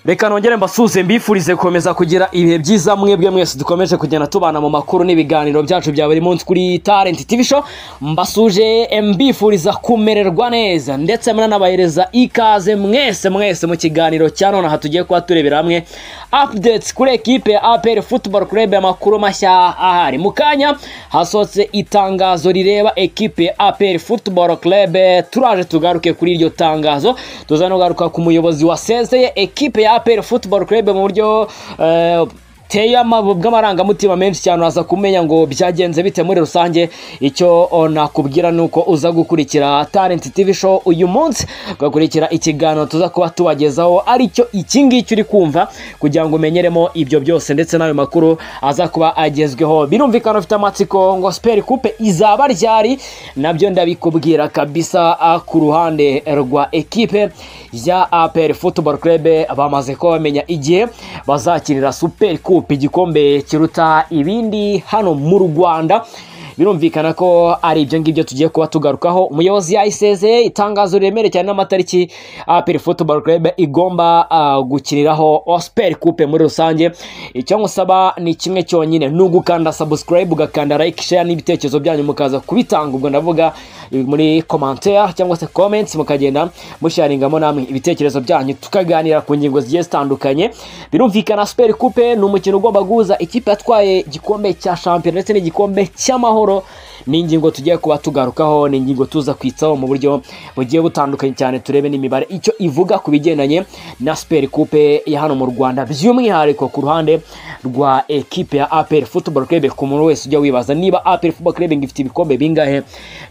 reka nongere mbasuhuze mbifurize gukomeza kugira ibihe byiza mwebwe mwese dukomeje kugenda tubana mu makuru n'ibiganiro byacu bya buri munsi kuri Talent TV Show mbasuje mbifuriza kumererwa neza ndetse muranabahereza ikaze mwese mwese mu kiganiro cya none aha tugiye kuba turebera hamwe updates kuri ekipe ya APR Football Club amakuru mashya ahari mu kanya hasohotse itangazo rireba ekipe ya APR Football Club turaje tugaruke kuri iryo tangazo tuza no kugaruka ku muyobozi wasezeye ekipe ya APR Football Club mu buryo eh, teye bw'amarangamutima menshi cyane uraza kumenya ngo byagenze bite muri rusange icyo nakubwira ni uko uza gukurikira talent tv show uyu munsi ugakurikira ikiganiro tuza kuba tubagezaho aricyo iki ngiki uri kumva kugira ngo umenyeremo ibyo byose ndetse n'ayo makuru aza kuba agezweho birumvikana ufite amatsiko ngo siperi kupe izaba ryari nabyo ndabikubwira kabisa ah, ku ruhande rwa ekipe ya aperi futuboro kurebe bamaze kuba bamenya igihe bazakinira superi kupe igikombe kiruta ibindi hano mu rwanda birumvikana ko ari ibyo ngibyo tugiye kuba tugarukaho umuyobozi yayisezeye itangazo riremere cyane n'amatariki aperi futuboro kurebe igomba ah, gukiniraho osiperi kupe muri rusange icyo ngusaba ni kimwe cyonyine ni ugukanda sabusikarayibu ugakanda like share n'ibitekerezo byanyu mukaza kubitanga ubwo ndavuga eh, muri komantere cyangwa se comments mukagenda musharingamo namwe ibitekerezo byanyu tukaganira ku ngingo zigiye zitandukanye birumvikana super coupe ni umukino ugomba guhuza ikipe yatwaye igikombe cya shampiyona ndetse n'igikombe cy'amahoro ni ingingo tugiye kuba tugarukaho ni ingingo tuza kwitsaho mu buryo bugiye butandukanye cyane turebe n'imibare icyo ivuga ku bigendanye na super coupe ya hano mu Rwanda by'umwihariko ku ruhande rwa ekipe ya APR Football Club ku muntu wese ujya wibaza niba APR Football Club ngo ifite ibikombe bingahe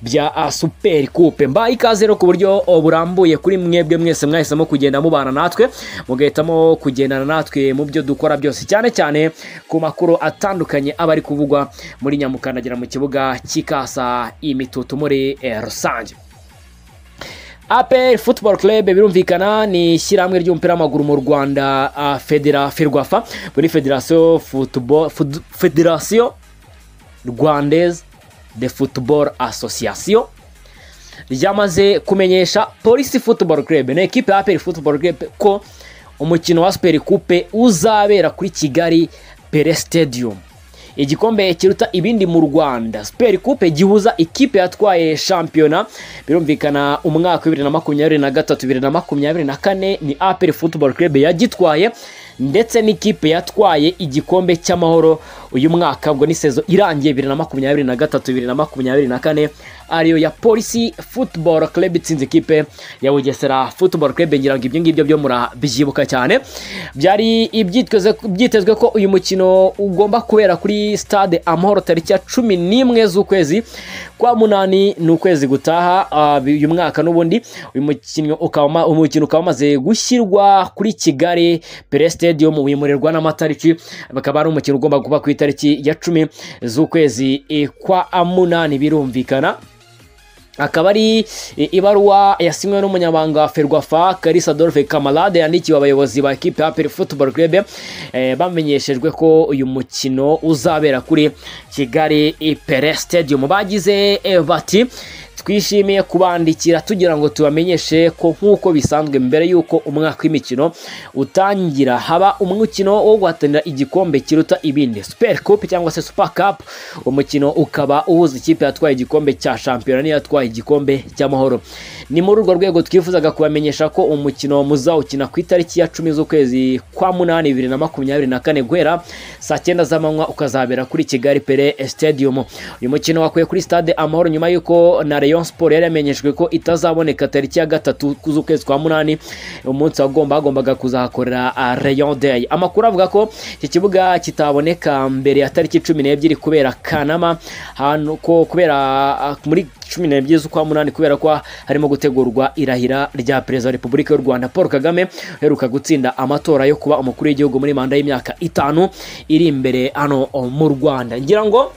bya ah, super coupe mbaye ikaze rero ku buryo oh, burambuye kuri mwebwe mwese mwahisemo kugenda mubana natwe mugahitamo kugendana natwe mu byo dukora byose cyane cyane ku makuru atandukanye aba ari kuvugwa muri nyamukandagira mu kibuga cy'ikasa imitutu muri eh, rusange APR Football Club birumvikana ni ishyirahamwe ry'umupira w'amaguru mu Rwanda ah, Federa Ferwafa muri Federation Football Fud- Federation Rwandaise de Football Association ryamaze kumenyesha Police Football Club na ekipe ya APR Football Club ko umukino wa Super Coupe uzabera kuri Kigali Pele Stadium igikombe kiruta ibindi mu Rwanda Super Coupe gihuza ikipe yatwaye shampiyona birumvikana umwaka wa 2023 2024 ni APR Football Club yagitwaye ndetse n'ikipe yatwaye igikombe cy'amahoro uyu mwaka ubwo ni sezo irangiye 2023 2024 ariyo ya Polisi Football Club itsinze ikipe ya Bugesera Football Club ngira ngo ibyo ngibyo byo murabyibuka cyane byari ibyiteze byitezwe ko uyu mukino ugomba kubera kuri stade Amahoro tariki ya cumi n'imwe z'ukwezi kwa munani ni ukwezi gutaha ah, uyu mwaka n'ubundi uyu mukino ukaba umukino ukaba umaze gushyirwa kuri Kigali Pele Stadium wimurirwa n'amatariki bakaba ari umukino ugomba kuba ku itariki ya cumi z'ukwezi eh, kwa munani birumvikana akaba ari i- ibaruwa yasinywe n'umunyamabanga wa ferwafa karisa adolphe kamarade yandikiwe abayobozi ba ekipe ya aperi football club eh, bamenyeshejwe ko uyu mukino uzabera kuri kigali ipere stadium bagize eh, bati twishimiye kubandikira tugira ngo tubamenyeshe ko nk'uko bisanzwe mbere y'uko umwaka w'imikino utangira haba umukino wo guhatanira igikombe kiruta ibindi super cup cyangwa se super cup umukino ukaba uhuza ikipe yatwaye igikombe cya shampiyona n'iyatwaye igikombe cy'amahoro ni muri urwo rwego twifuzaga kubamenyesha ko umukino muzawukina ku itariki ya cumi z'ukwezi kwa munani bibiri na makumyabiri na kane guhera saa cyenda z'amanywa ukazabera kuri kigali pele stadium uyu mukino wakuye kuri stade amahoro nyuma y'uko na Rayon Sport yari yamenyeshejwe ko itazaboneka tariki ya gatatu z'ukwezi kwa munani umunsi wagomba hagombaga kuzahakorera ah, Rayon Day amakuru avuga ko iki kibuga kitaboneka mbere ya tariki cumi n'ebyiri kubera Kanama hano ko kubera ah, muri cumi n'ebyiri z'ukwa munani kubera ko harimo gutegurwa irahira rya perezida wa repubulika y'u rwanda paul kagame uheruka gutsinda amatora yo kuba umukuru w'igihugu muri manda y'imyaka itanu iri imbere hano oh, mu rwanda ngira ngo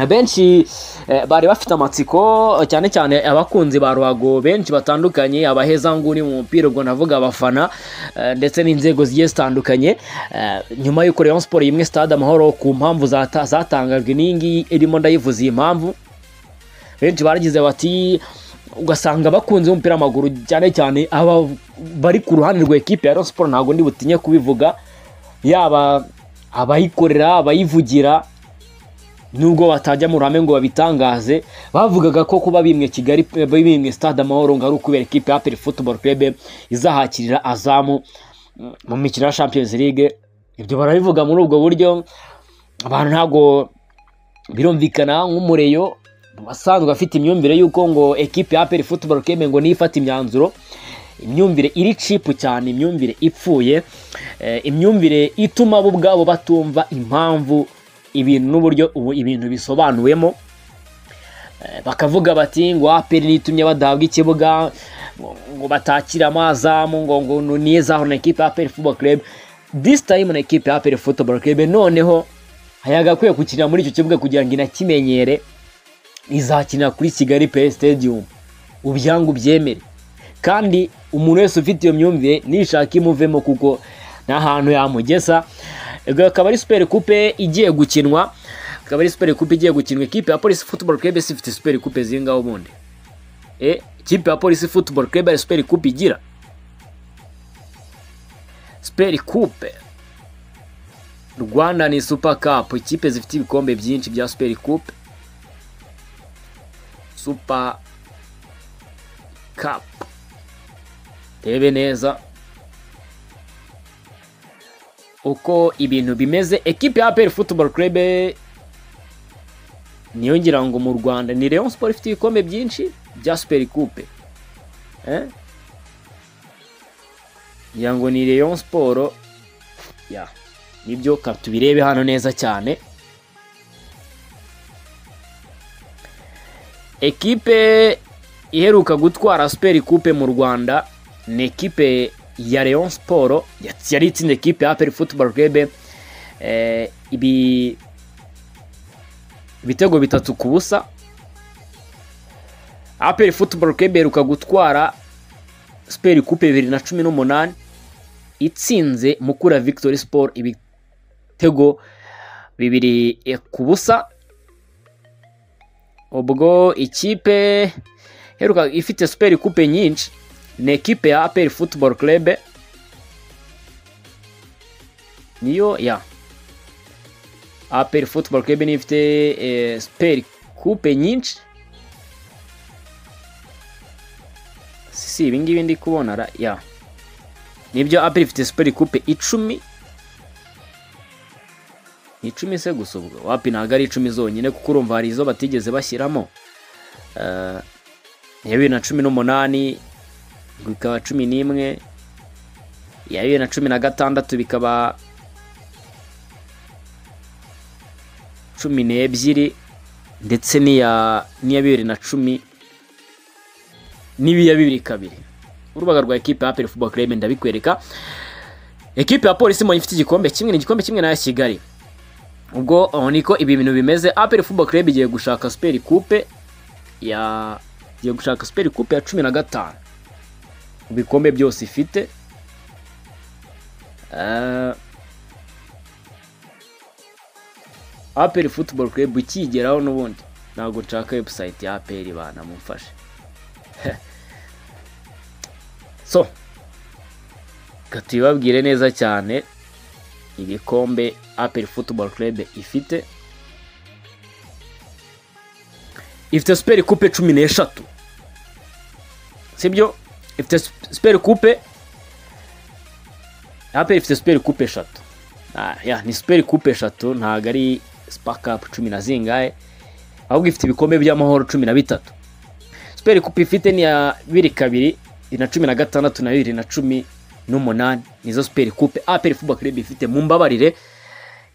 benshi eh, bari bafite amatsiko cyane cyane abakunzi ba ruhago benshi batandukanye abahezanguni mu mupira ubwo navuga abafana eh, ndetse n'inzego zigiye zitandukanye eh, nyuma y'uko Rayon Sport yimwe stade amahoro ku mpamvu zata- zatangajwe n'iyi ngiyi irimo ndayivuze iyi mpamvu benshi baragize bati ugasanga abakunzi b'umupira w'amaguru cyane cyane aba bari ku ruhande rwa ekipe ya siporo ntabwo ndi butinye kubivuga yaba abayikorera abayivugira nubwo batajya mu ruhame ngo babitangaze bavugaga ko kuba bimwe kigali bimwe stade amahoro ngo ari ukubera ekipe ya peri futuboro kurebe izahakirira azamu mu mikino ya champions league ibyo barabivuga muri ubwo buryo abantu ntabwo birumvikana nk'umureyo asanzwe afite imyumvire y'uko ngo ekipe ya peri futuboro keme ngo niyo ifata imyanzuro imyumvire iri cipu cyane imyumvire ipfuye imyumvire ituma bo ubwabo batumva impamvu ibintu n'uburyo ubu ibintu bisobanuwemo bakavuga bati ngo aperi nitumye badahabwa ikibuga ngo batakire amazamu ngo ngo nizahura na ekipe ya peri futuboro keme this time na ekipe ya peri futuboro kebe noneho yagakwiye gukinira muri icyo kibuga kugira ngo inakimenyere izakinira kuri kigali pe stadium ubyangu byemere kandi umuntu wese ufite iyo myumvire nishaka imuvemo kuko nta hantu yamugeza akaba ari superi kupe igiye gukinwa akaba ari superi kupe igiye gukinwa ikipe ya polisi futuboro kebe si ifite superi kupe zingaho ubundi e ikipe ya polisi futuboro kebe ari superi kupe igira siperi kupe rwanda ni supa kapu ikipe zifite ibikombe byinshi bya siperi kupe supa kapu rebe neza uko ibintu bimeze ekipe ya peri futuboro kurebe niyo ngira ngo mu rwanda ni leon siporo ifite ibikombe byinshi bya siperi kupe ngira ngo ni leon siporo ya nibyo tubirebe hano neza cyane ekipe iheruka gutwara superi kupe mu rwanda ni ekipe ya leon siporo yari itsinda ekipe ya peri futuboro kebe ibi ibitego bitatu ku busa aperi futuboro kebe iheruka gutwara siperi kupe bibiri na cumi n'umunani itsinze mukura victory siporo ibitego bibiri ku busa ubwo ikipe iheruka ifite superi kupe nyinshi ni ekipe ya aperi futuboro kurebe niyo ya aperi futuboro kurebe niyo ifite superi kupe nyinshi si ibi ngibi ndi kubona ra ya nibyo aperi ifite superi kupe icumi ni icumi se gusa ubwo wapi ntabwo ari icumi zonyine kuko urumva hari izo batigeze bashyiramo iya bibiri na cumi n'umunani bikaba cumi n'imwe iya bibiri na cumi na gatandatu bikaba cumi n'ebyiri ndetse n'iya bibiri na cumi n'ibiya bibiri kabiri urubuga rwa ekipe ya perifuboro kurebe ndabikwereka ekipe ya polisi mbonye ifite igikombe kimwe ni igikombe kimwe n'aya kigali ubwo niko ibi bintu bimeze aperi fubo kurebe igiye gushaka superi kupe ya igiye gushaka superi kupe ya cumi na gatanu mu bikombe byose ifite aperi futuboro kurebe ukigeraho n'ubundi ntabwo nshaka webusayiti ya aperi banamufashe so tubibabwire neza cyane ibikombe aperi futuboro kurebe ifite ifite superi kupe cumi n'eshatu sibyo ifite superi kupe aperi ifite superi kupe eshatu ni superi kupe eshatu ntabwo ari sipakapu cumi na zingahe ahubwo ifite ibikombe by'amahoro cumi na bitatu superi kupe ifite ni iya bibiri kabiri na cumi na gatandatu na bibiri na cumi n'umunani nizo superi kupe aperi fuba kurebe ifite mu mbabarire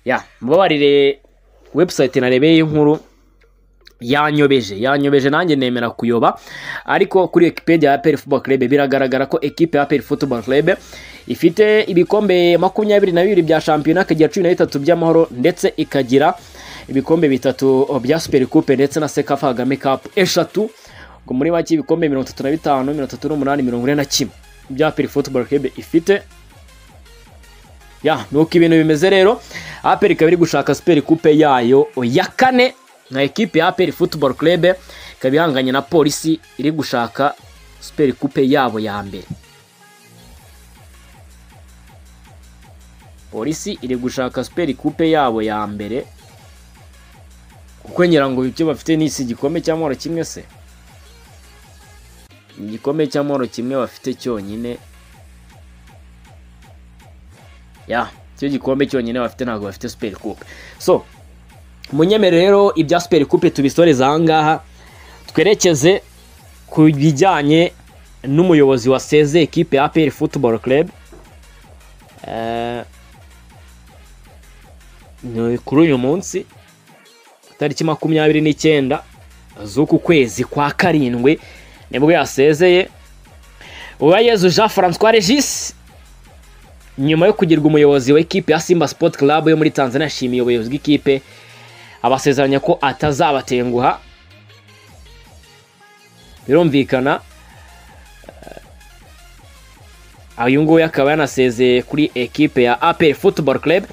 ya mbabarire webusayiti narebeye inkuru yanyobeje yanyobeje nanjye nemera kuyoba ariko kuri ekipedia ya aperi fuba kurebe biragaragara ko ekipe ya aperi fuba kurebe ifite ibikombe makumyabiri na bibiri bya shampiyona ikagira cumi na bitatu by'amahoro ndetse ikagira ibikombe bitatu bya superi kupe ndetse na sekafa kagame kapu eshatu ngo muri make ibikombe mirongo itatu na bitanu mirongo itatu n'umunani mirongo ine na kimwe bya aperi futuboro kebe ifite ya nuko ibintu bimeze rero aperi ikaba iri gushaka superi kupe yayo ya kane nka ekipe ya aperi futuboro kurebe ikaba ihanganye na polisi iri gushaka superi kupe yabo ya mbere polisi iri gushaka superi kupe yabo ya mbere kuko ngira ngo ibyo bafite ni igikombe cy'amahoro kimwe se ni igikombe cy'amahoro kimwe bafite cyonyine ya icyo gikombe cyonyine bafite ntabwo bafite superi kupe so munyemere rero ibya superi kupe tubisoreza ahangaha twerekeze ku bijyanye n'umuyobozi wa seze ekipe ya aperi futuboro kerebe kuri uyu munsi tariki makumyabiri n'icyenda z'uku kwezi kwa karindwi nibwo yasezeye uwayezu jean francois regis nyuma yo kugirwa umuyobozi w'ikipe ya simba sport club yo muri tanzania ashimiye ubuyobozi bw'ikipe abasezeranya ko atazabatenguha birumvikana uyu nguyu akaba yanasezeye kuri ekipe ya aperi futuboro kerebe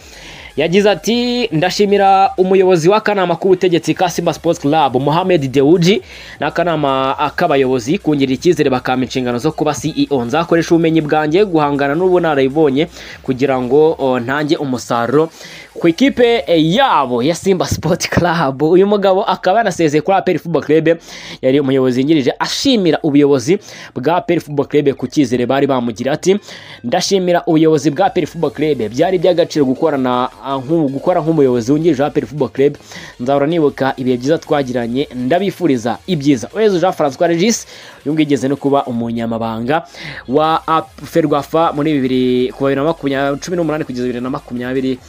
yagize ati ndashimira umuyobozi w'akanama k'ubutegetsi ka simba sports club muhammed dewuji n'akanama k'abayobozi kungirira icyizere bakampa inshingano zo kuba ceo nzakoresha ubumenyi bwanjye guhangana n'ubu narayibonye kugira ngo ntange umusaruro ku ikipe yabo ya simba sport club uyu mugabo akaba yanasezeye kuri aperi football club yari umuyobozi yungirije ashimira ubuyobozi bwa aperi football club ku cyizere bari bamugira ati ndashimira ubuyobozi bwa aperi football club byari iby'agaciro gukorana gukora nk'umuyobozi wungirije wa aperi football club nzahora nibuka ibihe byiza twagiranye ndabifuriza ibyiza uwezi jean francois regis uyu nguyu igeze no kuba umunyamabanga wa ferwafa muri bibiri kuva bibiri na makumyabiri cumi n'umunani kugeza bibiri na makumyabiri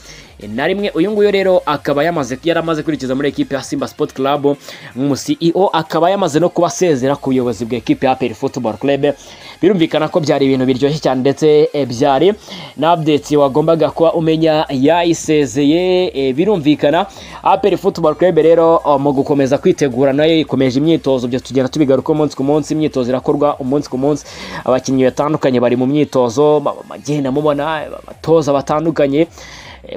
na rimwe uyu nguyu rero akaba yamaze yaramaze kwerekeza muri ekipe ya simba sport club nk'umu ceo akaba yamaze no kuba asezera ku buyobozi bwa ekipe ya aperi football club birumvikana ko byari ibintu biryoshye cyane ndetse byari na update wagombaga kuba umenya yayisezeye birumvikana aperi football club rero mu gukomeza kwitegura nayo ikomeje imyitozo byo tugenda tubigaruka umunsi ku munsi imyitozo irakorwa umunsi ku munsi abakinnyi batandukanye bari mu myitozo bagenda mubona abatoza batandukanye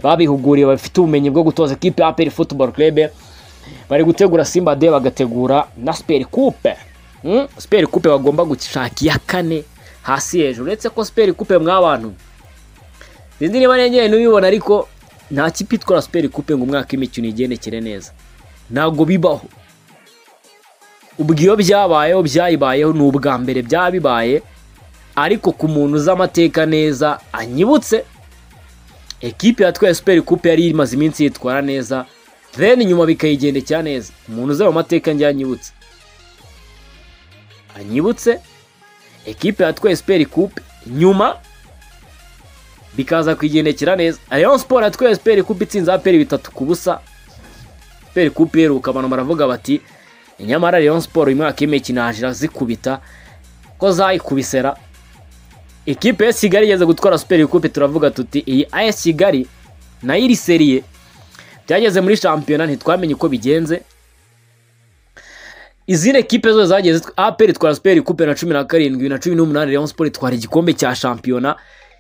babihuguriwe bafite ubumenyi bwo gutoza ekipe ya aperi futuboro kerebe bari gutegura simba de bagategura na siperi kupe siperi kupe bagomba gushaka iya kane hasi hejuru uretse ko siperi kupe mw'abantu zindi niba nengeye n'ubibona ariko nta kipe itwara siperi kupe ngo umwaka w'imikino igendekere neza ntabwo bibaho ubwo iyo byabayeho byayibayeho ni ubwa mbere byabibaye ariko ku muntu uzi amateka neza anyibutse ekipe ya twaye superi kupe yari imaze iminsi yitwara neza then inyuma bikayigendekera neza umuntu uzi ayo mateka njye anyibutse anyibutse ekipe ya twaye superi kupe nyuma bikaza kuyigendekera neza ariyo siporo yatwaye superi kupe itsinze aperi bitatu ku busa superi kupe iheruka abantu baravuga bati nyamara ariyo siporo uyu mwaka y'imikino hajira zikubita ko zayikubisera ekipe ya kigali igeze gutwara superi kupe turavuga tuti iyi aya kigali nayo iri seriye byageze muri shampiyona ntitwamenye uko bigenze izindi ekipe zose zageze aperi itwara superi kupe na cumi na karindwi na cumi n'umunani Rayon Sport itwara igikombe cya shampiyona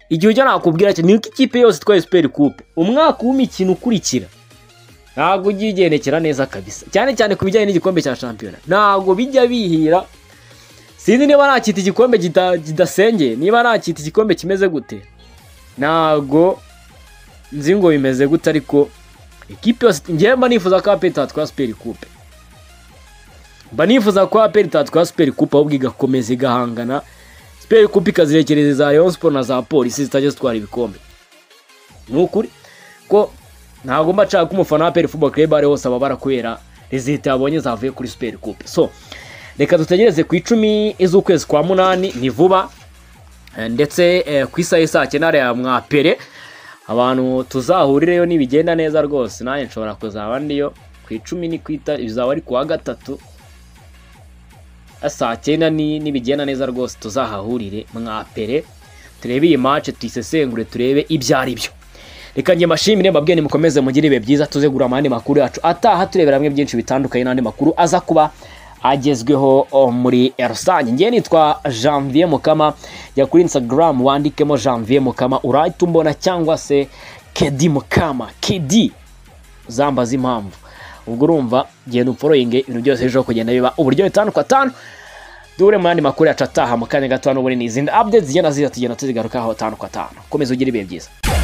igihe ujya nakubwira ni uko ikipe yose itwaye superi kupe umwaka w'imikino ukurikira ntabwo ujya ugendekera neza kabisa cyane cyane ku bijyanye n'igikombe cya shampiyona ntabwo bijya bihira sinzi niba nakita igikombe kidasengeye niba nakita igikombe kimeze gute ntabwo nzi ngo bimeze gute ariko ekipi yose ngewe mba nifuza ko aperi itatwara superi kupe mba nifuza ko aperi itatwara superi kupe ahubwo igakomeza igahangana superi kupe ikazirekereza za leon siporo na za polisi zitajya zitwara ibikombe ni ukuri ko ntabwo mba nshaka ko umufana wa aperi fubo kereba ari hose ababara kubera rezita yabonye zavuye kuri superi kupe so reka dutegereze ku icumi z'ukwezi kwa munani ni vuba ndetse ku isaha isa cyenda ya mwapere abantu tuzahurireyo nibigenda neza rwose nanjye nshobora kuzaba ndiyo ku icumi ni kwita bizaba ari kuwa gatatu saa cyenda nibigenda neza rwose tuzahahurire mwapere turebe iyi mace tuyisesengure turebe ibyo ari byo reka njye mbashimire mbabwiye nimukomeze mugire ibihe byiza tuzegura amahandi makuru yacu ataha turebera hamwe byinshi bitandukanye n'andi makuru aza kuba agezweho muri rusange ngewe nitwa janvier mukama jya kuri instagram wandikemo janvier mukama urahita umbona cyangwa se kedi mukama kedi zambaza impamvu ubwo urumva genda umforoyinge ibintu byose birushaho kugenda biba uburyo bitanu ku atanu duhure mu yandi makuru yacu ataha mu kanya gato hano ubundi ni izindi updates zigenda ziza tugenda tuzigarukaho atanu ku atanu komeza ugire ibihe byiza